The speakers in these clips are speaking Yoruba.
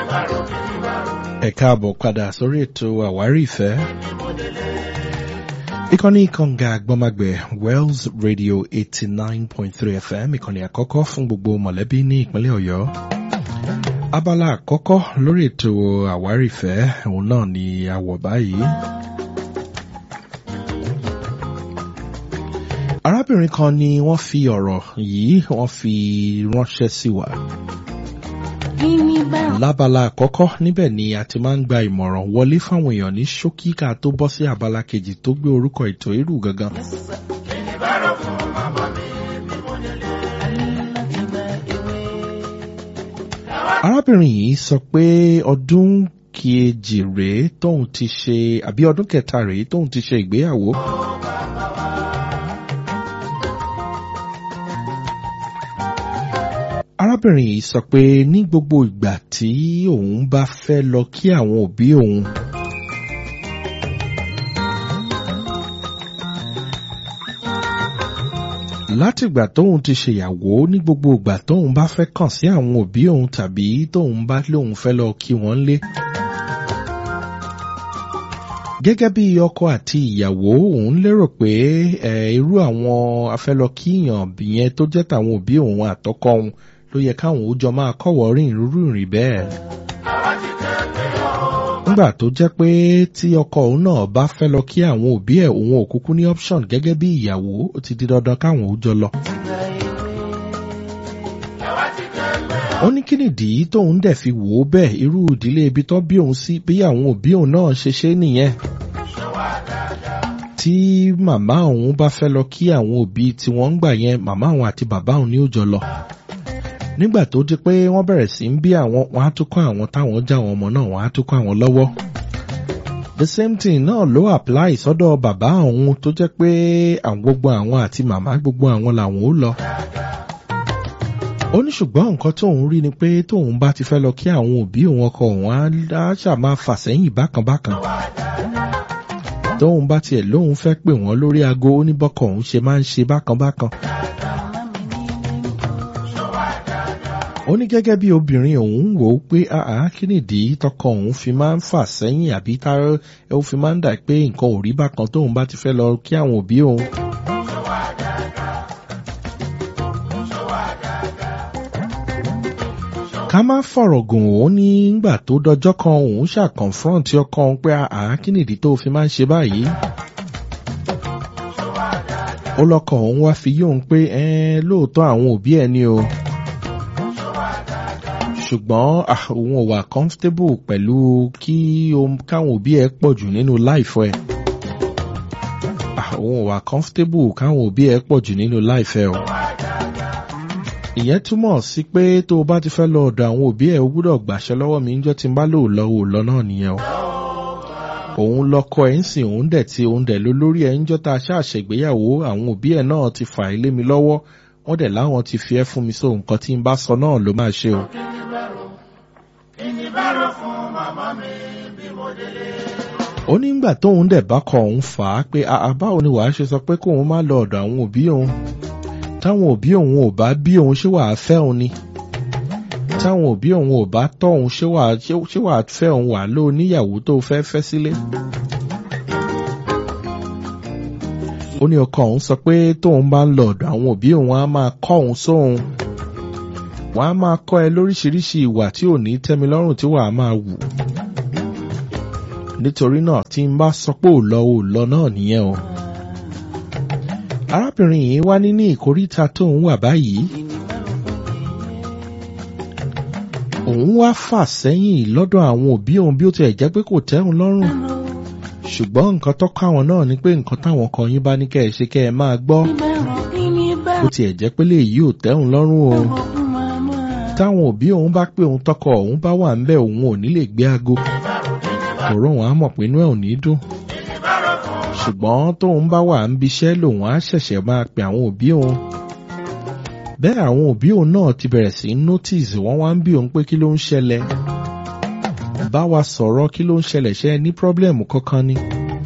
ẹ káàbọ̀ padà sórí ètò àwárí ìfẹ́. ìkànnì kànga àgbọ́magbẹ̀ wells radio eighty nine point three fm ìkànnì àkọ́kọ́ fún gbogbo mọ̀lẹ́bí ní ìpínlẹ̀ ọ̀yọ́. abala àkọ́kọ́ lórí ètò àwárí ìfẹ́ òun náà ni a wọ̀ báyìí. arábìnrin kan ni wọ́n fi ọ̀rọ̀ yìí wọ́n fi ránṣẹ́ sí wa lábala àkọ́kọ́ níbẹ̀ ni a ti máa ń gba ìmọ̀ràn wọlé fáwọn èèyàn ní ṣókí ká tó bọ́ sí abala kejì tó gbé orúkọ ètò irú gangan. arábìnrin yìí sọ pé ọdún kejì rèé tóun ti ṣe àbí ọdún kẹta rèé tóun ti ṣe ìgbéyàwó. arábìnrin yìí sọ pé ní gbogbo ìgbà tí òun bá fẹ́ lọ kí àwọn òbí òun látìgbà tóun ti ṣèyàwó ní gbogbo ìgbà tóun bá fẹ́ kàn sí àwọn òbí òun tàbí tóun bá lóun fẹ́ lọ kí wọ́n lé gẹ́gẹ́ bí ọkọ àti ìyàwó òun lérò pé irú àwọn afẹ́lọ́kíyàn yẹn tó jẹ́ tàwọn òbí òun àtọkọ òun ló yẹ káwọn ó jọ máa kọ́wọ́ rìn rúrú rìn bẹ́ẹ̀. nígbà tó jẹ́ pé tí ọkọ òun náà bá fẹ́ lọ kí àwọn òbí ẹ̀ òun ò kúkú ní option gẹ́gẹ́ bí ìyàwó ó ti di dandan káwọn ó jọ lọ. ó ní kí nìdí tóun dẹ̀ fi wò ó bẹ́ẹ̀ irú ìdílé ibi tó bí òun sí bí àwọn òbí òun náà ṣe ṣe nìyẹn. tí màmá òun bá fẹ́ lọ kí àwọn òbí tí wọ́n ń gbà yẹn màmá òun àti bàbá òun ní ó jọ lọ nígbà tó di pé wọ́n bẹ̀rẹ̀ sí ń bí àwọn wọn á tún kọ́ àwọn táwọn já àwọn ọmọ náà wọ́n á tún kọ́ àwọn lọ́wọ́. the same thing náà ló apply sọ́dọ̀ bàbá òun tó jẹ́ pé àwọn gbogbo àwọn àti màmá gbogbo àwọn làwọn ó lọ. ó ní ṣùgbọ́n nǹkan tóun rí ni pé tóun bá ti fẹ́ lọ kí àwọn òbí òun ọkọ òun á ṣà máa fà sẹ́yìn bákan bákan. tóun bá tiẹ̀ lóun fẹ́ pè wọ́n lórí aago ó ní bọ́kọ̀ òun ṣe máa ń ṣe bákan bákan. ó ní gẹ́gẹ́ bí obìnrin òun wò ó pé àá kí nìdí tọkọ òun fi máa ń fà sẹ́yìn àbí tá ó fi máa ń dà pé nǹkan ò rí bákan tóun bá ti fẹ́ lọ kí àwọn òbí òun. ká má fọ̀rọ̀ gùn ó ní ngbà tó dọjọ́ kan òun ṣàkọ̀nfrọ̀ǹtì ọkọ òun pé àá kí nìdí tó fi máa ń ṣe báyìí ó lọ́kọ̀ òun wá fi yóò pé lóòótọ́ àwọn òbí ẹ̀ ni o ṣùgbọ́n òun ò wà comfortable pẹ̀lú kí káwọn òbí ẹ pọ̀ jù nínú láìfọ́ ẹ̀. òun ò wà comfortable káwọn òbí ẹ pọ̀ jù nínú láìfẹ́ o. ìyẹn túmọ̀ sí pé tó o bá ti fẹ́ lọ ọ̀dọ̀ àwọn òbí ẹ̀ o gbúdọ̀ gbàṣẹ lọ́wọ́ mi níjọ́ tí n bá lò lọ ò lọ náà nìyẹn o. òun lọkọ ẹ̀ ń sìn òun dẹ̀ ti òun dẹ̀ ló lórí ẹ̀ níjọ́ tá a ṣàṣègbéyàwó àwọn òbí ẹ̀ náà ti fà á lé mi lọ́wọ́ wọ́n dẹ̀ láwọn ti fi ẹ́ fún mi so nǹkan tí n bá sọ náà ló máa ṣe o. ó ní ìgbà tóun dẹ̀ bá kọ òun fà á pé báwo ni wàá ṣe sọ pé kóun má lọ ọ̀dọ̀ àwọn òbí òun táwọn òbí òun ò bá bí òun ṣé wàá fẹ́ òun ni táwọn òbí òun ò bá tọ́ òun ṣé wàá fẹ́ òun wà ló níyàwó tó fẹ́ fẹ́ sílé. ó ní ọkọ òun sọ pé tóun bá ń lọ ọ̀dọ̀ àwọn òbí òun á máa kọ́ òun sóhun wọ́n á máa kọ́ ẹ lóríṣiríṣi ìwà tí ò ní tẹ́mi lọ́rùn tí wàá máa wù nítorí náà tí n bá sọ pé ò lọ ò lọ náà nìyẹn o. arábìnrin yìí wá ní ní ìkóríta tóun wà báyìí. òun wá fà sẹ́yìn lọ́dọ̀ àwọn òbí òun bí ó tiẹ̀ jẹ́ pé kò tẹ́hun lọ́rùn. ṣùgbọ́n nǹkan tó kọ́ àwọn náà ni pé nǹkan táwọn kan yín bá ní kẹ́ ẹ ṣe kẹ́ ẹ máa gbọ́. ó tiẹ̀ jẹ́ pé léyìí ò tẹ́hun lọ́rùn o. táwọn òbí òun bá pé òun tọkọ òun bá wà ń bẹ̀ òun ò ní lè gbé aago òró wọn á mọ̀ pé inú ẹ̀ ò ní dùn. ṣùgbọ́n tóun bá wà ń biṣẹ́ lòun á ṣẹ̀ṣẹ̀ máa pe àwọn òbí òun. bẹ́ẹ̀ àwọn òbí òun náà ti bẹ̀rẹ̀ sí notice wọ́n wá ń bí òun pé kí ló ń ṣẹlẹ̀. bá wa sọ̀rọ̀ kí ló ń ṣẹlẹ̀ ṣe ní pírọ́blẹ̀mù kankan ni.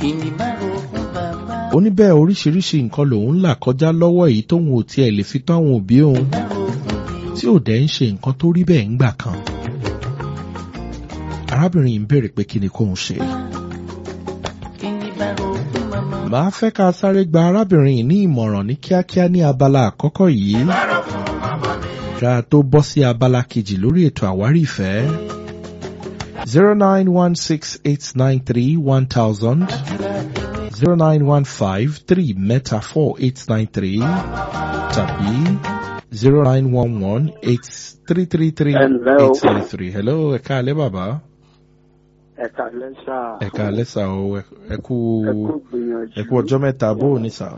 ó ní bẹ́ẹ̀ oríṣiríṣi nǹkan lòun là kọjá lọ́wọ́ èyí tóun ò tiẹ̀ lè fi tán àwọn òbí òun tí ò dẹ̀ ń ṣe nǹkan tó rí bẹ́ẹ̀ ńgbà kan arábìnrin yìí ń béèrè pé kí ni kóun ṣe. màá fẹ́ ká sáré gba arábìnrin yìí ní ìmọ̀ràn ní kíákíá ní abala àkọ́kọ́ yìí ká tó bọ́ sí abala kejì lórí ètò àwárí ìfẹ́. zero nine one six eight nine three one thousand zero nine one five three mẹ́ta four eight nine three tàbí zero nine one one eight three three three Hello. eight three three. hello ẹ̀ka alẹ́ bàbá ẹ̀ka lẹ́sà ẹ̀ka alẹ́ sà o ẹ- ẹ kú ẹ̀kú gbìyànjú ẹ kú ọjọ́ mẹ́ta bó o ní sà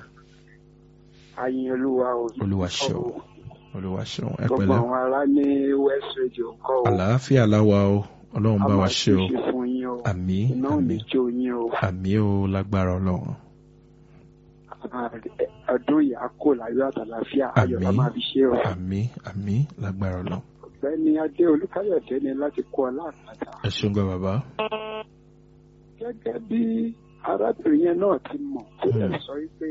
ayin olúwa o olúwa ṣeun olúwa ṣeun ẹ gbogbo pẹ̀lẹ́ àwọn ará ní west radio ńkọ́ o àlàáfíà láwa o ọlọ́run bá a wa máa ṣe o ṣe fún yín o àmì iná ò ní àmì jó yín o àmì o lágbára ọlọ́run Ah, ẹ- ọdún yìí á kò láyọ̀ àtàlàfíà ayọ̀ la Àmín. máa fi ṣe o àmì àmì lágbára ọlọ́run ọ̀gbẹ́ni adé olúkáyọ̀dé ni láti kó ọ láàpàtà ẹ ṣeun gbọ́ bàbá gẹ́gẹ́ bí arábìnrin yẹn náà ti mọ̀ tó lè Hmm. sọ wípé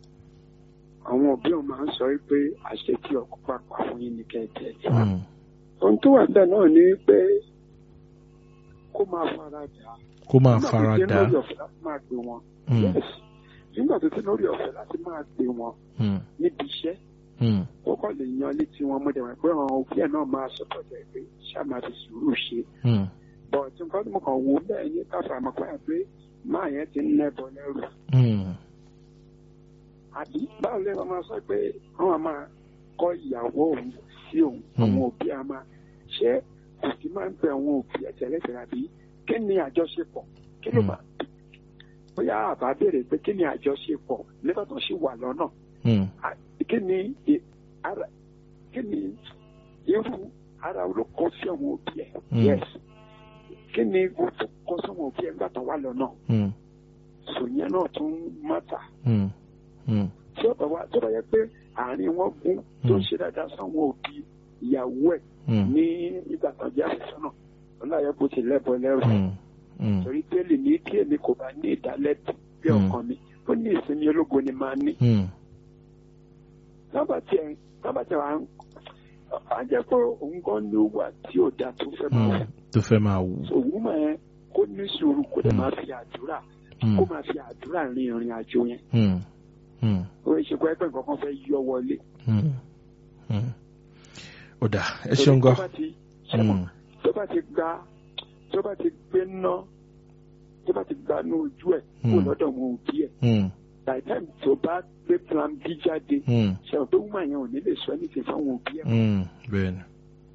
àwọn òbí òun máa ń sọ wípé àṣẹ tí ọkọ pàpà fún yín ní kẹ́ẹ̀tẹ́ Hmm, ohun tó wà bẹ́ẹ̀ náà ni pé kó máa fara dà á. kó máa Nígbà tó fara ti dà lórí ọ̀fẹ́ láti máa gbé wọn. Hmm, Yes. nígbà tó ti lórí ọ̀fẹ́ láti máa gbé wọn hmm, níbi iṣẹ́ hmm, ó kọ́ lè yan létí wọn mọ́dẹ̀ wọn pé àwọn òbí ẹ̀ náà máa sọ pọ̀jẹ́ pé ṣá máa fi sùúrù ṣe. hmm, bọ̀ tí nǹkan tí mo kàn wò bẹ́ẹ̀ ní káfà àmọ́ pé pé máa yẹn ti ń nẹ́bọ lẹ́rù. hmm, àbí báwo lè máa sọ pé wọ́n máa kọ́ ìyàwó òun sí òun Hmm. àwọn òbí a máa ṣé kò sí máa ń bẹ àwọn òbí ẹ̀ tẹ́lẹ̀tẹ́lẹ̀ àbí kí ni àjọṣepọ̀ kí ló Hmm. máa bóyá àbá béèrè pé kí ni àjọṣepọ̀ nígbà tó ṣì wà lọ́nà hmm, à- kí ni ì- ara kí ni irú ara ló kọ sí àwọn òbí ẹ̀ Hmm. yes kí ni irú tó kọ sí àwọn òbí ẹ̀ nígbà tó wà lọ́nà hmm, sòyẹn náà tún mọ́ta hmm, hmm, tí ó bá wá tó bá yẹ pé àárín wọn gún tó ń Hmm. ṣe dáadáa sáwọn òbí ìyàwó ẹ̀ hmm, ní ìgbà tó jẹ́ àfẹ́sọ́nà ọláyẹ bó ti lẹ́bọ lẹ́rù hmm, hmm, torí pélé ní tí èmi kò bá ní ìdálẹ́bi bí Hmm. ọkàn mi ó ní ìsinmi ológo ni máa ní hmm, lábà tí ẹ lábà tí à ń à ń jẹ́ pé òun gan ní wà tí ò dáa tó fẹ́ máa hmm, wù tó fẹ́ máa wù. òun máa ẹ kó ní sùúrù kó lè Hmm. máa fi àdúrà Hmm, kó máa fi àdúrà rin ìrìn àjò yẹn hmm, hmm, ó ṣe pé ẹgbẹ́ nǹkan kan fẹ́ yọ wọlé hmm, hmm. ó dà ẹ ṣeun tó gan. bá ti ṣẹ́mọ̀ Hmm, tó bá ti gba tó bá ti gbé ná tó bá ti gba ní ojú ẹ̀ kó Hmm. lọ́dọ̀ wọn òbí ẹ̀ hmm, by the time tó bá gbé plan b jáde hmm, ṣẹ́wọ̀n pé woman yẹn ò ní lè sọ anything fáwọn òbí ẹ̀ hmm, bẹ́ẹ̀ ni.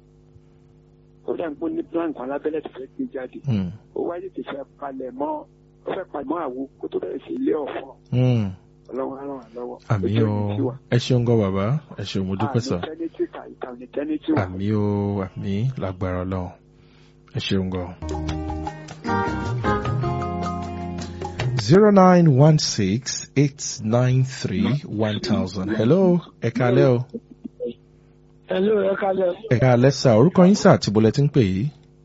ó dà ń pọ́n ní plan kan lábẹ́lẹ̀ tó fẹ́ gbé jáde Hmm, ó wáyé ti fẹ́ palẹ̀ mọ́ ó fẹ́ palẹ̀ mọ́ àwo kó tó bẹ̀rẹ̀ sí ilé ọ̀fọ̀ hmm. ọlọ́run á ràn wá lọ́wọ́ àmì Ojú o ẹni tí wà. ẹ ṣeun gan bàbá ẹ ṣeun mo dúpẹ́ sà. àmì tẹ́nítì kà ìkànnì tẹ́nítì wà. àmì o àmì lágbára ọlọ́run ẹ ṣeun gan. zero nine one six eight nine three one thousand hello ẹ kálẹ́ o Hello, ẹ kalẹ̀. ẹ kálẹ́ sà orúkọ yín sà àti bọ́lẹ̀ tí ń pè yìí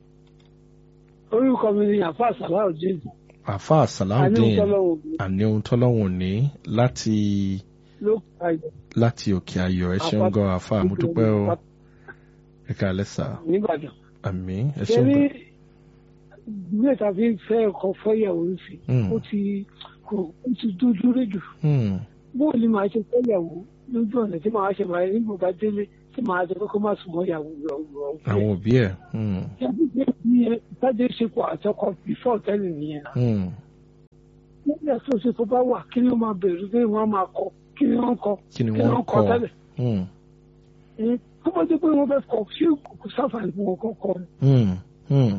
Orúkọ mi ni Àfáà Sàláùdín. àfa Àní àsàláùdín Ìtọ́lọ́wọ̀ àní ohun tọ́lọ́hún ní láti ló ka ìjọ láti òkè ayọ̀ ẹ ṣeun gan àfa mo dúpẹ́ o ẹ kálẹ́ sà Nígbàdàn. àmì ẹ Ṣé ṣeun ní gan. ilé ìtàfi fẹ́ ọkọ̀ fẹ́yàwó ń fi? Hmm. Ó ti kò ó ti dúdú rédù. Hmm, Bóò ni màá ṣe fẹ́yàwó lójú ọ̀nà tí màá ṣe máa nígbà bá délé tí màá ṣe kókó má sùn mọ́ ìyàwó rẹ̀ ọ̀gbọ̀n. àwọn òbí ẹ̀ hmm, Ìtajà ìṣepọ̀ àtọkọ bífọ̀ tẹ́lẹ̀ nìyẹn. hmm, Nígbà tó ṣe tó bá wà kí ni wọ́n máa bẹ̀rù pé wọ́n máa kọ kí ni wọ́n kọ kí ni kí ni wọ́n wọ́n kọ kọ́ tẹ́lẹ̀. Hmm, tó bá jẹ́ pé wọ́n fẹ́ kọ ṣé kò sáfàní fún wọn kọ́kọ́ ni. hmm, hmm,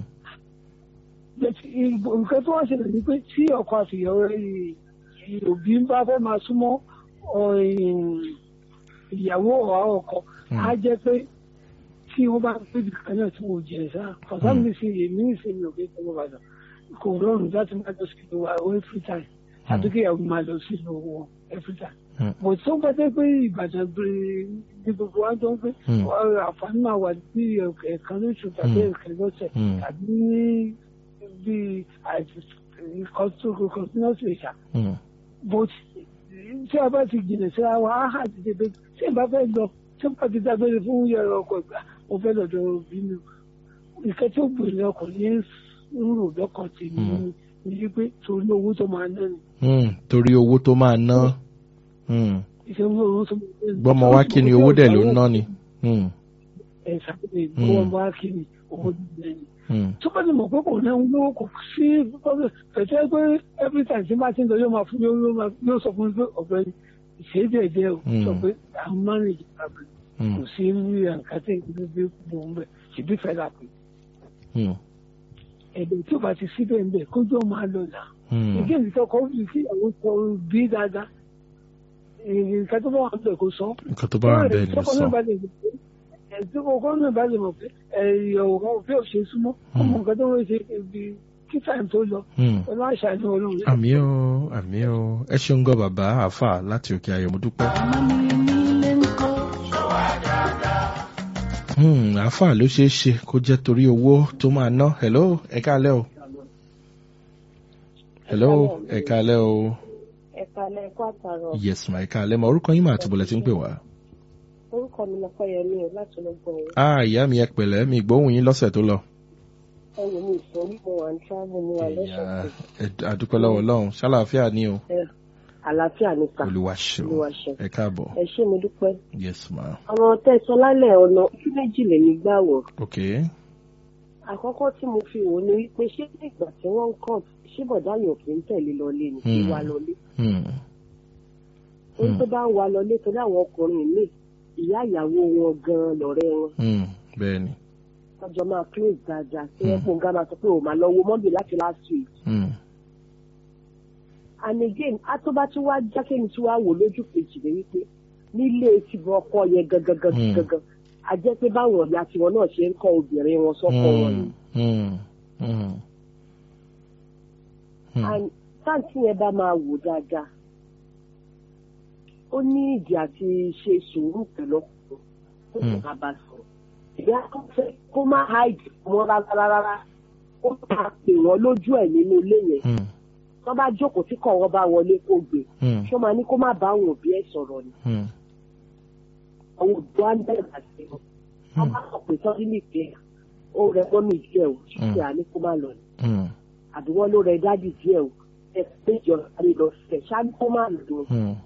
nǹkan tó wá ṣẹlẹ̀ ni pé tí ọkọ àti ìyàwó ì- òbí ń bá fẹ́ máa súnmọ́ ọ, ì- ìyàwó ọ̀há ọkọ Hmm. á jẹ́ pé tí wọ́n bá gbé ibi kan náà tí wọ́n jẹ sá fọ̀sán mi sì èmi ìsinmi òkè tó wọ́n bá dàn kò rọrùn láti máa lọ sí ìlú wa every time àti kí ìyàwó máa lọ sí ìlú wọn every time. Hmm. mo tó ń gbọ́dọ̀ pé ìbàdàn gbére ní gbogbo wa tó ń gbé Hmm. ọ, àǹfààní máa wà ní ẹ̀ẹ̀kan lóṣù tàbí Hmm. ẹ̀ẹ̀kan lọ́sẹ̀ Hmm. tàbí ní bí continuously ìṣà hmm, but tí a bá ti jìnnà síra wa á hà ti débé tí ìbá fẹ́ lọ tí wọ́n bá ti dágbére fún yàrá ọkọ̀ ìgbà mo fẹ́ lọ́dọ̀ òbí mi ìkẹ́ tí ó gbèrè ọkọ̀ ní ń rò lọ́kàn tèmi Mm. ní wípé torí owó tó máa ná ni Hmm, torí owó tó máa ná. Hmm. iṣẹ́ owó tó máa ná ni. gbọ́mọ wá kí ni owó dẹ̀ ló ń ná ni. Hmm. ẹ̀ sàkóso Mm. owó wá kí ni owó tó ná ni. Hmm. tó bá ti mọ̀ pé kò náà ń lówó kò sí pẹ̀tẹ́ pé every time tí bá ti ń lọ yóò máa fún yóò yóò máa yóò sọ fún mi pé ọ̀bẹ ṣe é díẹ̀ o Mm. sọ pé àwọn manage problem Hmm. kò sí rí nǹkan tí ìlú bí mo ń bẹ̀ ṣèbí fẹ́ là pé Hmm. ẹ̀dẹ̀ tí ó bá ti síbẹ̀ ń bẹ̀ kójú ọmọ àlọ́ là Hmm. ìdí èyí tó kọ́ fi sí àwọn ọkọ̀ bí dáadáa nǹkan tó bá wà ń bẹ̀ kó sọ. nǹkan tó bá wà bẹ́ẹ̀ ni Tọ́kọ sọ. náà bá lè mọ̀ pé ẹ̀sìn kọ̀ọ̀kan náà bá lè mọ̀ pé ẹ̀yọ̀ ọ̀rọ̀ bí ò ṣe súnmọ́ ọmọ nǹkan tó ń ṣe ibi kí táìm tó lọ Hmm. pẹ̀lú àṣà ní olóhùn. àmì o àmì o ẹ ṣeun gan bàbá àáfà láti òkè ayọ̀ mo dúpẹ́. Hmm, àáfà ló ṣeé ṣe kó jẹ́ torí owó tó máa ná hello ẹ káalẹ́ o. hello ẹ káalẹ́ o. ẹ̀ka lẹ́kọ́ àtàrọ̀ yes ma ẹ káalẹ́ ma orúkọ yín mà àti bọ̀lẹ̀ tí ń pè wá. orúkọ mi lọ́pọ̀ yẹn mi ò láti lọ gbọ́ ọ ah ìyá mi ẹ pẹ̀lẹ́ mi gbóhùn yín lọ́sẹ̀ tó lọ. ẹ̀wọ̀n mi ìsọ̀rí mo wà ń travel mo wà ìyá lọ́sọ̀ọ̀sẹ̀ ẹ àdúpẹ́ lọ́wọ́ ọlọ́run ṣàlàáfíà ni o. àlàáfíà ni sà olúwa ṣeun Olúwa ṣeun. ẹ káàbọ̀ ẹ ṣé mo dúpẹ́ yes ma ọ̀rọ̀ tẹ̀sán lálẹ́ ọ̀nà ojú méjì lèmi gbà wọ̀ ok àkọ́kọ́ tí mo fi wò ni wípé ṣé nígbà tí wọ́n ń kàn ṣé bọ̀dá yóò kí ń tẹ̀lé lọlé ni kí Hmm. wá lọlé Hmm. torí Hmm. tó bá ń wá lọlé torí àwọn ọkùnrin míì ìyá ìyàwó wọn gan lọ̀rẹ́ wọn Hmm. bẹ́ẹ̀ ni. ọjọ́ máa close dáadáa tí wọ́n Hmm. pòǹgá máa sọ pé ò máa lọ wo mọ́bì láti last week Hmm. and again atọ́ba tí wàá jákèjì tí wàá wò lójú kejì rẹ wípé nílé tìbọn ọkọ yẹn gangan gangan Hmm. gangan a jẹ́ pé báwọn ọ̀yà tiwọn náà ṣe ń kọ́ obìnrin wọn sọ́kọ wọn ni Hmm. Hmm. Hmm. and táǹtì yẹn bá máa wò dáadáa ó ní ìdí àti ṣe sùúrù pẹ̀lú ọkùnrin tó sì Hmm. máa bá sọ ìyá kan fẹ́ kó má háìdì wọn rárá rárá ó máa pè wọ́n lójú ẹ̀ nínú ilé yẹn Hmm. tó bá jókòó tí kọ̀ wọ́n bá wọlé kó gbé Hmm. ṣó máa ní kó má bá àwọn òbí ẹ̀ sọ̀rọ̀ ni Hmm. àwọn òbí wa ń bẹ̀rẹ̀ àti wọn wọ́n bá sọ pé sọ́dí nìkẹ́ ó rẹ mọ́mì díẹ̀ o ṣíṣe àní kó má lọ ni Hmm. àbí wọ́n ló rẹ dádì díẹ̀ o ẹ péjọ sáré lọ sẹ̀ ṣáájú kó má lọ Hmm.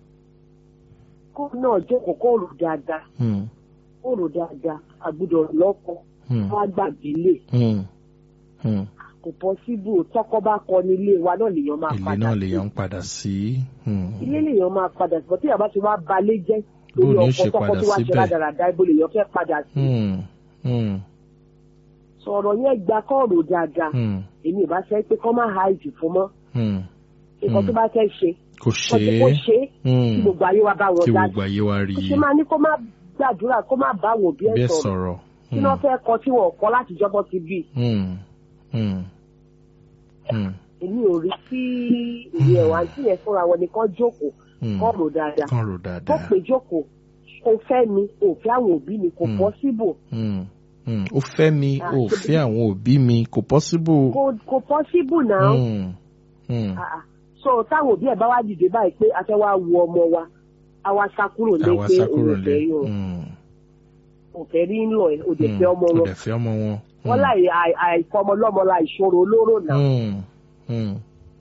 kó náà jókòó kó rò dáadáa Hmm. kó rò dáadáa àgbùdọ̀ lọ́kọ̀ Hmm. wọ́n á gbàgbé lè Hmm. Hmm. kò pọ́síbù tọ́kọ́ bá kọ ní ilé wa náà lèèyàn máa ilé padà náà sí lèèyàn ń padà sí. Hmm. ilé lèèyàn máa padà sí bọ́tí àbá ti wá balẹ̀ jẹ́ Bó lórí ni ó ọkọ̀ ṣe tọ́kọ́ padà tí wá ṣe síbẹ̀? rádaràda ibo lèèyàn fẹ́ padà sí Hmm. Hmm. sọ̀rọ̀ yẹn gba kọ́ọ̀rọ̀ dáadáa Hmm. èmi ò bá fẹ́ pé kọ́ máa háìdì fún mọ́ Hmm. nǹkan tó bá fẹ́ ṣe kò ṣe kọ́ tí kò é. ṣe é kí Hmm. gbogbo ayé wa bá wọn kí dá gbogbo ayé wa rí kò i ṣe máa ní kó má gbàdúrà kó má bá àwọn òbí bí ẹ̀ ẹ sọ̀rọ̀ sọ̀rọ̀. kí wọ́n fẹ́ kọ tí wọ́n kọ́ láti jọ́bọ́ ti bí Hmm. Hmm. Hmm. èmi ò rí sí ìwé ẹ̀wà àti yẹn fúnra wọn ni kọ́ jókòó Hmm. kọ́ rò dáadáa kàn rò kó dáadáa. pè jókòó kó fẹ́ mi ò fẹ́ àwọn òbí mi kò Hmm. pọ́síbù Hmm. Hmm. ó fẹ́ mi Ah, ó ṣe fẹ́ àwọn òbí mi kò possible. kò kò pọ́síbù náà Hmm. Hmm. Ah, ah. so táwọn òbí ẹ̀ bá wá dìde báyìí pé a fẹ́ wá wo ọmọ wa a wá sá kúrò lé àwa pé sá òun kúrò ò lé. fẹ́ yóò Hmm. ò fẹ́ rí ń lọ ẹ̀ ò dẹ̀ Hmm. fẹ́ ọmọ ó wọn dẹ̀ fẹ́ ọmọ wọn. wọ́n láì àì- àìfọmọlọ́mọ la ìṣòro olóró náà Hmm. Hmm.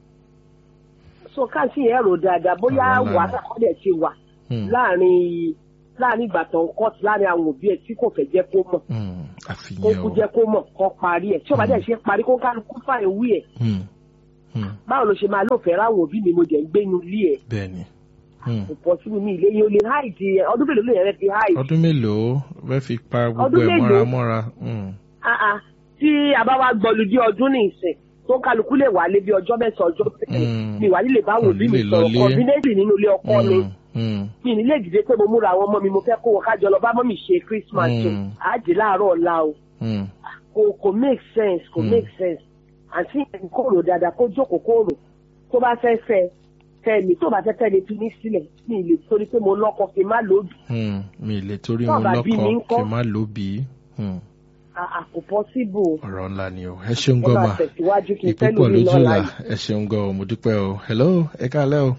so káàsì yẹn rò dáadáa bóyá Àwọn lánàá. wàhálà kọ́ dẹ̀ ti wà Hmm. láàrin láàrin ìgbà tó ń kọ́ọ̀tù láàrin àwọn òbí ẹ̀ tí kò fẹ́ jẹ́ kó mọ̀ Hmm. kó àfihàn kú o. jẹ́ kó mọ̀ kó parí ẹ̀ tí ó bá dẹ̀ ṣe parí kó kálukú fàyè wí ẹ̀ Hmm. Hmm. báwo ló ṣe máa lófẹ̀ẹ́ ráwọn òbí mi mo jẹ́ ń gbénu ilé ẹ̀ bẹ́ẹ̀ni. Hmm. kò pọ̀ sínú mi ilé yẹn o lè háìdì ẹ̀ ọdún mélòó lè yẹn fi háìdì ọdún mélòó fẹ́ fi pa gbogbo Ọdún ẹ̀ mọ́ra mélòó? mọ́ra. Hmm. Ah, ah. tí a bá wá gbọ́lu dé ọdún ní ìsìn tó kálukú lè wálé bí ọjọ́ mẹ́sàn-án ọjọ́ mẹ́sàn-án Mm. mi wà nílé báwọn òbí mi Kò ní lè sọ̀rọ̀ lọlé. kọ́ńbínéètì nínú ilé ọkọ mi Hmm. Hmm. mi ní lè dìde pé mo múra àwọn ọmọ mi mo fẹ́ kó wọn kájọ lọ bá mọ́ mi ṣe Christmas o Mm. àjè láàárọ̀ ọ̀la o Hmm. kò kò make sense kò Mm. make sense àti ìyẹn kò rò dáadáa kó jókòó kó rò tó bá fẹ́ fẹ́ fẹ́ mi tó bá fẹ́ fẹ́ lè fi mí sílẹ̀ mi lè torí pé mo lọ́kọ kí n má lòdì Hmm. mi lè torí Tó mo bá bí mi lọ́kọ ńkọ́? kí n má lóbi. Hmm. àkó possible ọ̀rọ̀ ńlá ni o ẹ ṣeun ẹ gan máa ma tẹ̀síwájú kí n ìpè fẹ́ pọ̀ lómi lójú náà là láyé. ẹ ṣeun gan o mo dúpẹ́ o hello ẹ káalẹ́ o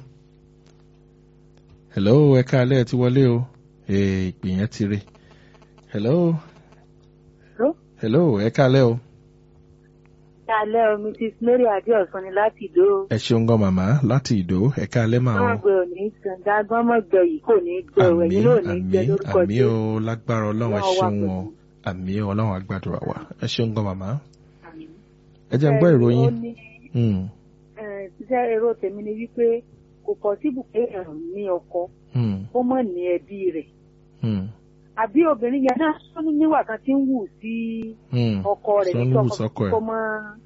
hello ẹ káalẹ́ ẹ ti wọlé o ee ìpè yẹn ti re hello Hello? hello ẹ káalẹ́ o alẹ́ o mrs mary adéọ̀sán ni láti ìdó ẹ ṣeun gan màmá láti ìdó ẹ̀ka alẹ́ máa wọn ń. gbé òní gbọ̀ngàn gbọ́mọ̀gbẹ yìí kò ní gbẹ o àmì ẹ̀yin náà ò ní gbẹ àmì lórúkọ àmì Jésù. o lágbára ọlọ́run ẹ Ọlọ́run wà ṣeun o pẹ̀lú. àmì o ọlọ́run àgbàdúrà wa ẹ ṣeun gan màmá. Àmín. ẹ jẹ́ ń gbọ́ Ẹ, ìròyìn. ó ní, Hmm, ẹ, ṣiṣẹ́ èrò tèmi ni wípé kò pọ̀sibù pé èèyàn ní ọkọ hmm, ó mọ̀ ní ẹbí rẹ̀ hmm, àbí obìnrin yẹn náà tó ní níwà kan tí ń wù sí hmm. ọkọ rẹ̀ Tó ń nítorí wù sọ́kọ ẹ̀. kó mọ́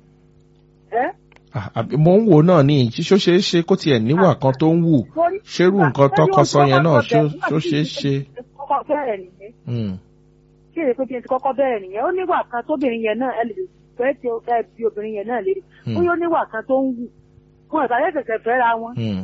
ẹ́ Ah, àbí mo ń wò náà ní ṣó ṣeé ṣe kó tiẹ̀ níwà kan tó ń wù torí- ṣerú nǹkan tọkọ sọ yẹn náà ṣó ṣó ṣeé ṣe. kọ́kọ́ bẹ̀rẹ̀ nìyẹn Hmm, kí èrè pé bí ẹ ti kọ́kọ́ bẹ̀rẹ̀ nìyẹn ó níwà kan tóbìnrin yẹn náà ẹ lè fẹ́ tí ó fẹ́ bí obìnrin yẹn náà lérí Hmm. ó yóò níwà kan tó ń wù wọn ìbàdàn ṣẹ̀ṣẹ̀ fẹ́ra wọn hmm.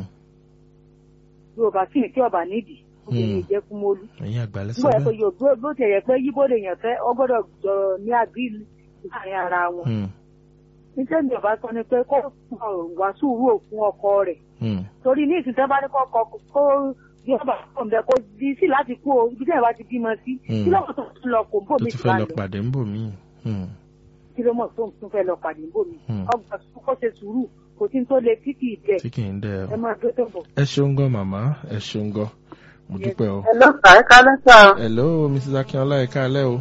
bí ò bá kí ni kí ọba nídìí obìnrin Hmm. ìjẹkùmọ́lú ẹ̀yin àgbàlẹ̀ sọ nígbà yẹn pé bẹ́ẹ̀. yóò bó bó ti yẹ pé yíbó lè yàn fẹ́ ọ gbọ́dọ̀ jọrọ ní àgírí láàrin ara wọn Hmm, níṣẹ́ ni ọba sọ ni pé kó wá sùúrù òfin ọkọ rẹ̀ hmm, torí ní ìsìn tẹ́ bá ní kọ́kọ́ kó bí ọba kò ń bẹ kó di sí láti kú o ibi tẹ́ ẹ bá ti bímọ sí Hmm. kí lọ́wọ́ tó ń lọ kò ń bò tó mí ti ti fẹ́ bá lọ lọ pàdé ń bò mí. Hmm, kí ló mọ̀ tó ń tún fẹ́ lọ pàdé ń bò mí Hmm. ọgbà kó ṣe sùúrù kò tí ń tó le títì ìbẹ̀ tí kì í dẹ́ ẹ ọ. máa dó tó bọ̀. ẹ ṣeun gan màmá ẹ ṣeun gan mo dúpẹ́ o. Hello, sà, ẹ kálẹ́ sà. hello mrs akínọlá ẹ káalẹ́ o.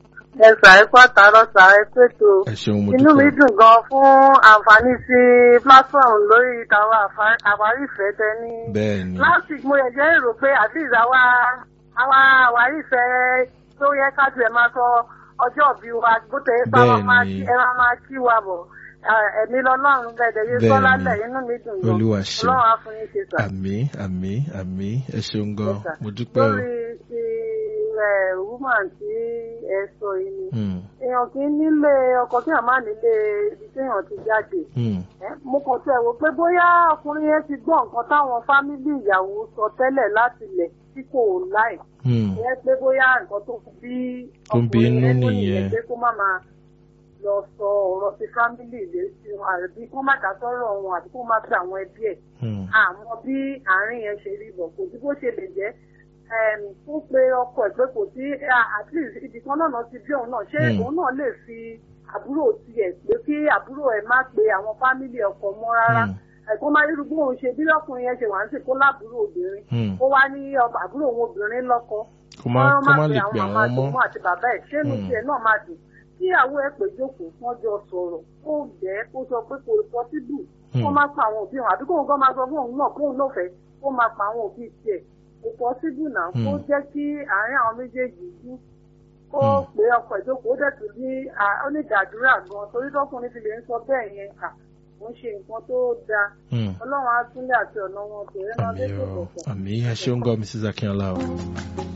Ẹ sà, ẹ kú àtàrọ̀ sà, ẹ pètò. ẹ ṣeun mo Inú mi dúpẹ́ o. dùn gan fún àǹfààní sí platform lórí ìtàwọn àwárí ìfẹ́ tẹ ní. bẹ́ẹ̀ ni Last week mo yẹ jẹ́ èrò pé at least àwa àwa àwárí ìfẹ́ tó yẹ ká tiẹ̀ máa sọ ọjọ́ òbí wa bó tẹ̀ ẹ́ sábà Bẹ́ẹ̀ máa ni. kí ẹ máa máa kí wa bọ̀. Ẹ- Ẹ̀mí lọ́lọ́run gẹ̀dẹ̀ yé Bẹ́ẹ̀ sọ́lá ni. lẹ̀ inú mi dùn gan. Olúwa ṣeun. Ọlọ́run á fún yín ṣe sà. àmì àmì àmì ẹ ṣeun gan Yes, sir. mo dúpẹ́ o. Lórí ti ẹ̀ woman tí ẹ sọ yìí ni. Hmm, èèyàn kì í nílé ọkọ kí èèyàn má nílé ibi téèyàn ti jáde hmm, Ẹ́, mo kàn tẹ̀ wò pé bóyá ọkùnrin yẹn ti gbọ́ nǹkan táwọn fámílì ìyàwó sọ tẹ́lẹ̀ láti lẹ̀ tí kò láì hmm, ìyẹn pé bóyá nǹkan tó bí Tó ń bí ọkùnrin inú yẹn nú nìyẹn. nìyẹn pé kó má máa lọ sọ ọ̀rọ̀ ti fámílì lé sí wọn àbí kó má dá sọ́rọ̀ wọn àbí kó má fi àwọn ẹbí ẹ̀ hmm, àmọ́ bí àárín yẹn ṣe rí bọ̀ kò sí bó ṣe lè jẹ́ em, fún pé ọkọ ẹ̀ pé kò sí ah, at least ibì kan náà ti bí òun náà ṣé Hmm. òun náà lè fi àbúrò tiẹ̀ pé kí àbúrò ẹ̀ má pe àwọn fámìlì ọkọ mọ́ rárá hmm, ẹ̀kọ́ máa rírú bóun ṣe bí ọkùnrin yẹn ṣe wà ń sìn kó lábúrò obìnrin hmm. ó wá ní ọba àbúrò òun obìnrin lọ́kọ kó má wọ́n kó má pe lè pè màmá àwọn ọmọ. tòun àti bàbá ẹ̀ ṣé inú Hmm. tiẹ̀ náà máa dùn kíyàwó ẹ̀ pé jókòó wọ́n jọ sọ̀rọ̀ kó bẹ́ẹ̀ kó sọ pé kò pọ́síbù kó Hmm. má pa àwọn òbí wọn àbí kóun gan máa sọ fún òun náà kóun náà fẹ́ kó máa pa àwọn òbí tiẹ̀ kò pọ́síbù náà kó Hmm. jẹ́ kí àárín àwọn méjèèjì yìí kó Hmm. pé ọkọ̀ ìjókòó dẹ̀ tún ní à- ó ní ìdádúrà gan torí tọkùnrin ti lè ń sọ bẹ́ẹ̀ yẹn kà ó ń ṣe nǹkan tó dáa Hmm. ọlọ́run á túnlẹ̀ àti ọ̀nà wọn tòun ẹ̀ máa àmì dé tó o bọ̀ àmì ẹ ṣeun gan mrs akínọlá o.